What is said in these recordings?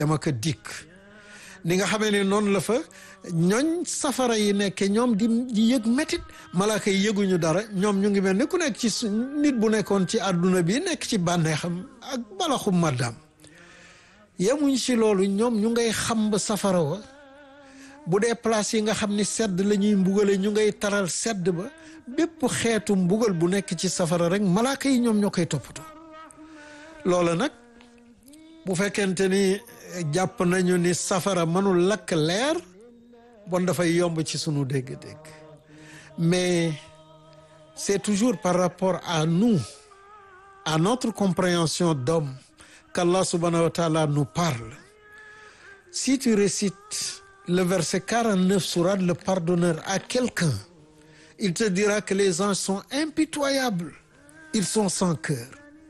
dama ko dikk ni nga xamee ne noonu la fa ñooñ safara yi nekke ñoom di di yëg métit malaaka yi yëguñu dara ñoom ñu ngi mel ni ku nekk ci nit bu nekkoon ci àdduna bi nekk ci bànneexam ak balaxum maddaam yemuñ ci loolu ñoom ñu ngay xam ba safara wa bu dee place yi nga xam ni sedd la ñuy mbugale ñu ngay taral sedd ba bépp xeetu mbugal bu nekk ci safara rek malaaka yi ñoom ñoo koy toppatoo loola nag bu fekkente ni jàpp nañu ni safara mënul lakk leer bon dafay yomb ci sunu dégg-dégg mais c'est toujours par rapport à nous à notre compréhension d'homme qu'Allah subhanahu wa ta'ala nous parle si tu récites le verset 49 sourate le pardonneur à quelqu'un il te dira que les anges sont impitoyables ils sont sans cœur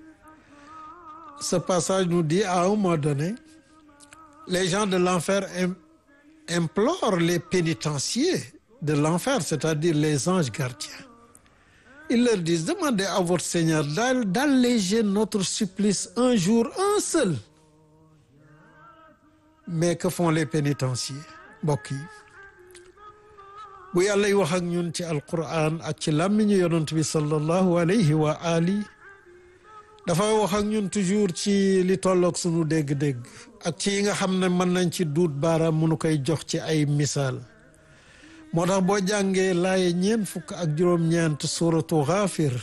ce passage nous dit à un moment donné les gens de l'enfer implorent les pénitenciers de l'enfer c'est-à-dire les anges gardiens ils leur disent demandez à votre Seigneur d'alléger notre supplice un jour un seul mais que font les pénitenciers mbokk yi bu yàlla y wax ak ñun ci alquran ak ci làmmiñu yonent bi sallallahu alayhi wa ali dafay wax ak ñun toujours ci li tolloog sunu dégg-dégg ak ci yi nga xam ne mën nañ ci duut baaraam mënu koy jox ci ay misaal moo tax boo jàngee laaye ñeent fukk ak juróom-ñeent suratu Ghafir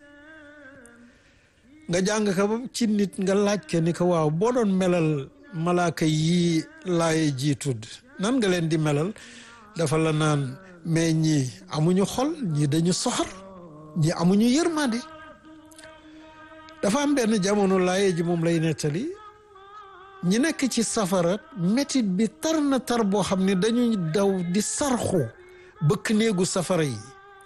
nga jàng ko ba ci nit nga laaj ke ni ko waaw boo doon melal malaaka yii laaye ji tudd nan nga leen di melal dafa la naan mais ñii amuñu xol ñii dañu soxor ñii amuñu yërmande dafa am benn jamono laaye ji moom lay nettali ñi nekk ci safara métit bi tar na tar boo xam ne dañuy daw di sarxu bëkk néegu safara yi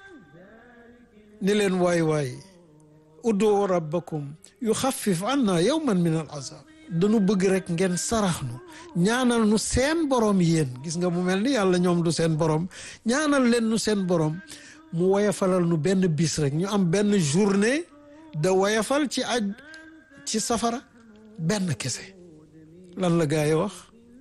ni leen waay waay udoo rabbakum yu xaffif anna yawman min al azab dañu bëgg rek ngeen sarax nu ñaanal nu seen borom yéen gis nga mu mel ni yàlla ñoom du seen borom ñaanal leen nu seen borom mu woyafalal nu benn bis rek ñu am benn journée de woyafal ci aj ci safara benn kese lan la gaa yi wax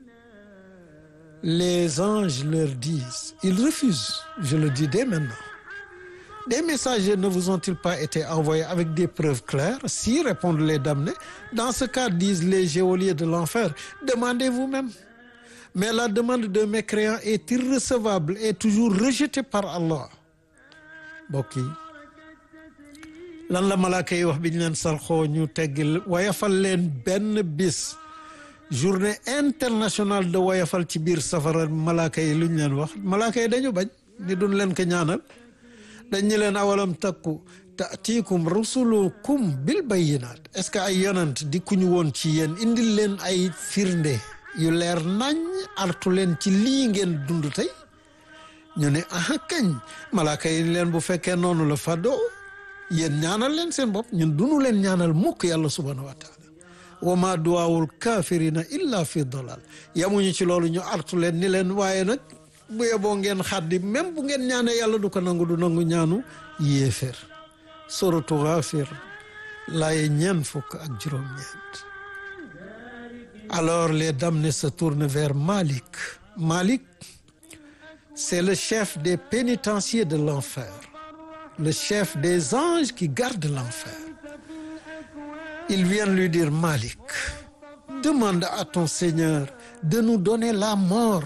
les anges leur disent ils refusent je le dis dès maintenant des messagers ne vous ont-ils pas été envoyés avec des preuves claires si répondent les damnés dans ce cas disent les geôliers de l'enfer demandez vous-même mais la demande d'un mécréant est irrecevable et toujours rejetée par Allah mbokk yi lan la malaaka yi wax bi ñu leen sarxoo ñu teggil wayafal leen benn bis journée internationale de woyafal ci biir safara malaaka yi lu ñu leen wax malaaka yi dañu bañ ni duñ leen ko ñaanal dañ ñu leen awalam takku taatiikum rusulukum bil bayyinaat est-ce que ay yonant di ku ñu woon ci yéen indil leen ay firnde yu leer nañ artu leen ci lii ngeen dund tey ñu ne aha kañ malaaka yi leen bu fekkee noonu la fàddoo yéen ñaanal leen seen bopp ñun dunu leen ñaanal mukk yàlla subhanahu wa taala wa ma duwaawul kaafirina illa fi dalal yamuñu ci loolu ñu artu leen ni leen waaye nag bu yeboo ngeen xaddi même bu ngeen ñaanee yàlla du ko nangu du nangu ñaanu yéeféer suratu Ghafir laaye ñeen fukk ak juróom-ñeent alors les damnés se tournent vers Malik Malik c'est le chef des pénitenciers de l'enfer le chef des anges qui gardent l'enfer ils viennent lui dire Malik demande à ton Seigneur de nous donner la mort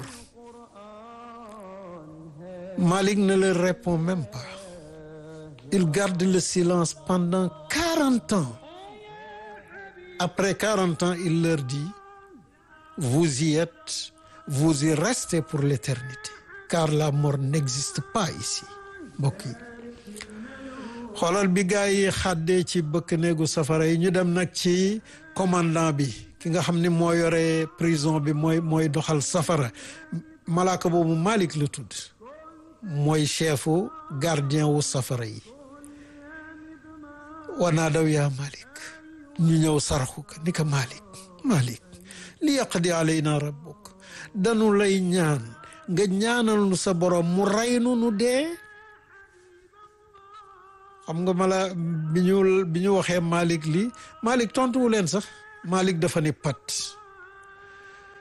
Malik ne leur répond même pas il garde le silence pendant quarante ans après quarante ans il leur dit vous y êtes vous y restez pour l'éternité car la mort n'existe pas ici mbokk yi xoolal bi gaa yi xàddee ci bëkk néegu safara yi ñu dem nag ci commandant bi ki nga xam ni moo yore prison bi mooy mooy doxal safara malaaka boobu Malik la tudd mooy chefu gardien wu safara yi wanaa daw yaa Malik ñu ñëw sarxu ko ni ko Malik Malik li yaqdi alayna rabbuk danu lay ñaan nga ñaanal nu sa borom mu rey nu nu dee xam nga mala bi ñu bi ñu waxee Malik lii Malik tontuwu leen sax Malik dafa ni pat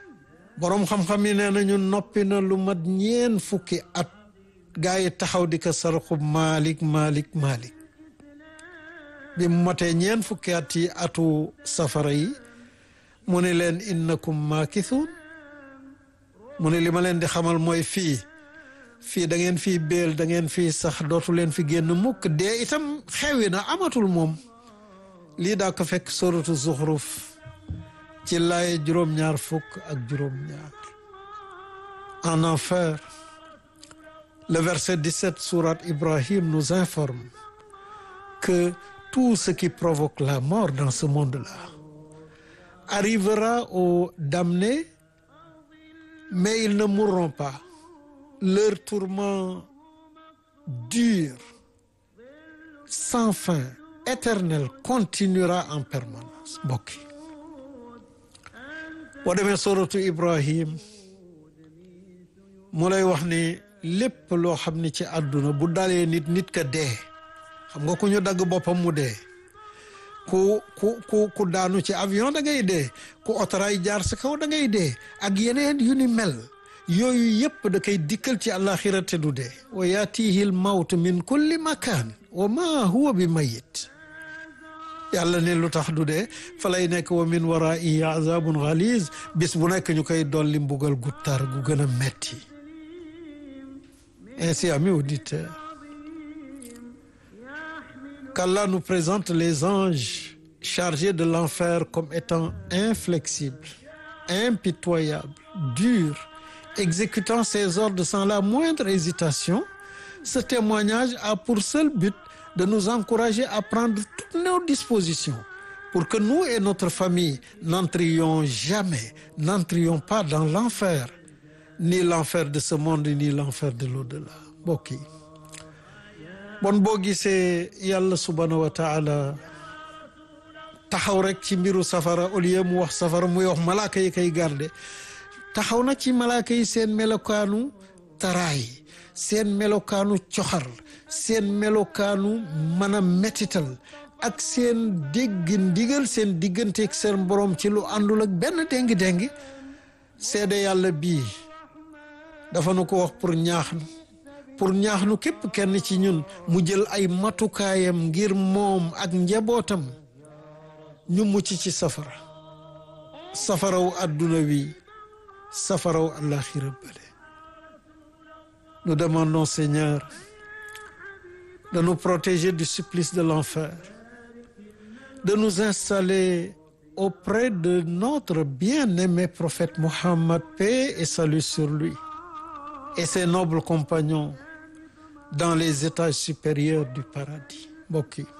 boroom xam-xam yi nee nañu noppi na lu mat ñeen fukki at gaa yi taxaw di ko sarxub Malik Malik Malik bi mu motee ñeen fukki at yi atu safara yi mu ne leen innakum maakithun mu ne li ma leen di xamal mooy fii fii da ngeen fii béel da ngeen fii sax dootu leen fi génn mukk dee itam xewi na amatul moom lii daa ko fekk suratu zuxruf ci laaye juróom-ñaar fukk ak juróom-ñaar en enfer le verset 17 sourate Ibrahim nous informe que tout ce qui provoque la mort dans ce monde-là arrivera aux damnés mais ils ne mourront pas leur tourment dur sans fin éternel continuera en permanence mbokk yi boo demee suratu Ibrahim mu lay wax ni lépp loo xam ni ci àdduna bu dalee nit nit ka dee xam nga ku ñu dagg boppam mu dee ku ku ku ku daanu ci avion da ngay dee ku otoraay jaar sa kaw da ngay dee ak yeneen yu ni mel yooyu yëpp da koy dikkal ci àllaaxira te du dee wa yaatihi l mawt min kulli makaan wa ma huwa bi mayit yàlla ne lu tax du dee fa lay nekk wa min waraihi azabun galiz bis bu nekk ñu koy dolli mbugal gu tar gu gën a metti ainsi amis auditeurs qu'Allah nous présente les anges chargés de l'enfer comme étant inflexibles impitoyables durs exécutant ses ordres sans la moindre hésitation ce témoignage a pour seul but de nous encourager à prendre toutes nos dispositions pour que nous et notre famille n'entrions jamais n'entrions pas dans l'enfer ni l'enfer de ce monde ni l'enfer de l'au-delà mbokk yi bon boo gisee yàlla subhanahu wa taala taxaw rek ci mbiru safara au lieu mu wax safara muy wax malaaka yi koy garde taxaw na ci malaaka yi seen melokaanu taraay seen melokaanu coxar seen melokaanu mën a metital ak seen dégg ndigal seen digganteeg seen borom ci lu àndul ak benn déngi-déngi seede yàlla bii dafa nu ko wax pour ñaax nu pour ñaax nu képp kenn ci ñun mu jël ay matukaayam ngir moom ak njabootam ñu mucc ci safara safaraw adduna wi safaraw àllaaxira bële nous demandons Seigneur de nous protéger du supplice de l'enfer de nous installer auprès de notre bien-aimé prophète Mohammed paix et salut sur lui et ses nobles compagnons dans les étages supérieurs du paradis mbokk yi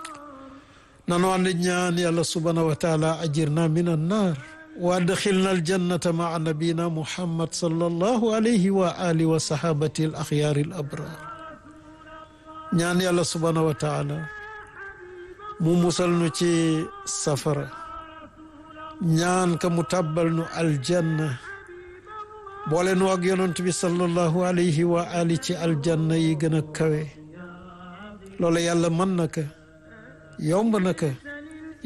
nanu ànd ñaan yàlla subhanahu wa taala ajirna min annar wa adxilna aljannata maa nabina muhammad sallallahu alayhi wa alihi wa sahabati al axyaari al abrar ñaan yàlla subhanahu wa taala mu musal nu ci safara ñaan ka mu tàbbal nu aljanna boole nu ak yonent bi sallallahu alayhi wa ali ci aljanna yi gën a kawe loolu yàlla mën na ko yomb na ko